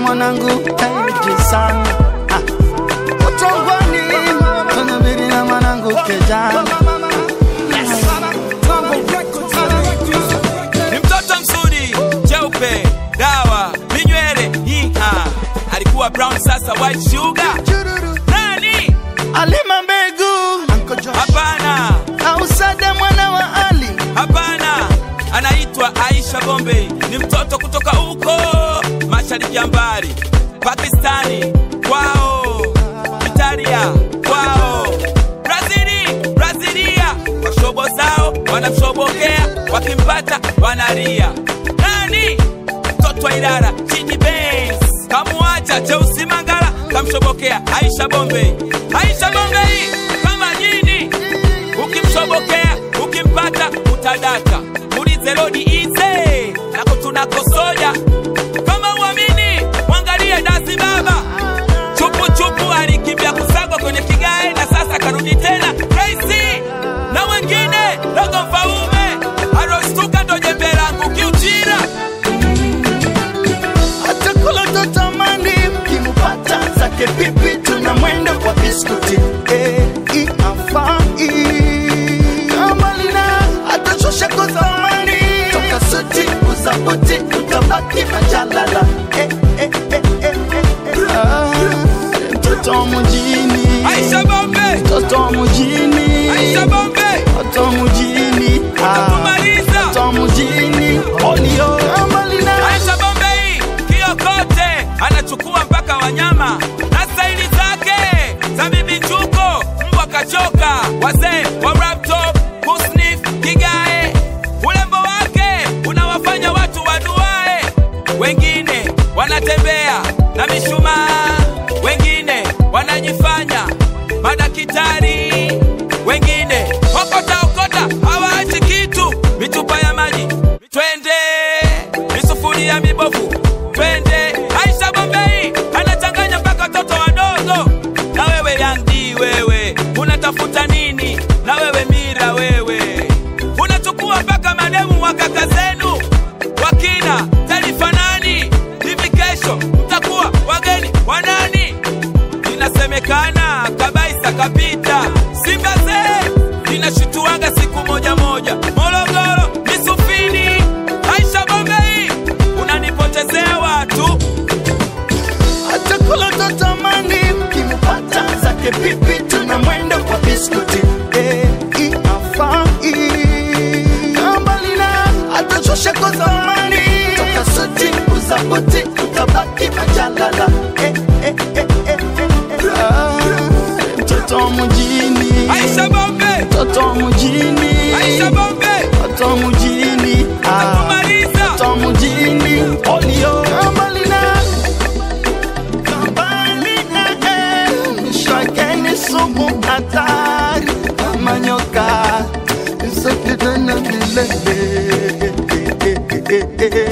mwanangu kaiji sana Ah. utongwani tunabiri na mwanangu kejana ni mtoto mzuri cheupe dawa minywele hiha alikuwa brown sasa white sugar nani alima mbegu hapana ausada mwana wa ali hapana anaitwa aisha bombe ni mtoto kutoka huko mashariki ya mbali pakistani kwao italia kwao brazili brazilia kwa shobo zao wanamshobokea wakimpata wanalia nani mtoto wa ilara chini Benz kamuacha cheusi mangala kamshobokea aisha bombe aisha bombe hii kama jini ukimshobokea ukimpata utadaka mulize lodi ize nako tunakosoja kama uamini mwangalie dasi baba chupu chupu alikimbia kusagwa kwenye kigae na sasa karudi tena Tracy na wengine dogo mfaume arostuka ndo jembe langu kiuchira atakula totamani mkimupata zake pipi tuna mwendo kwa biskuti eh, iafai kamalina atashusha kozamani toka suti uzabuti utabaki majalala eh, eh, eh, eh, eh, eh. Ah, mtoto wa mjini Aisha Bombe mtoto wa mjini Aisha Bombe mtoto wa mjini Ah, Utakumaliza. mtoto wa mjini olio kamalina Aisha Bombe hii kiokote anachukua mpaka wanyama na staili zake za bibi njuko mbwa kachoka wazee wa rap top kusnif kigae ulembo wake unawafanya watu waduae wengine wanatembea na mishumaa wengine wanajifanya madakitari wengine okota okota hawaachi kitu mitupa ya maji twende misufuria mibovu twende aisha bombei anachanganya mpaka watoto wadogo na wewe yangdi wewe unatafuta nini na wewe mira wewe unachukua mpaka mademu wa kaka zenu wakina taifa nani hivi kesho mtakuwa wageni wanani inasemekana kabaisa kapita simba zee linashituaga siku moja moja morogoro misufini aisha bombei unanipotezea watu atakula totamani mkimupata zake pipi tuna mwendo kwa biskuti eh, iafai kambalina atashusha kozamani toka suti uzabuti utabaki majalala eh, eh, eh, eh, eh, eh. Ah, mtoto wa mjini aisha bombe mtoto wa mjini aisha bombe mtoto wa mjini Ah, Utakumaliza. mtoto wa mjini olio kambalina kambalina eh, shakeni sumu hatari kama nyoka isakidana vilele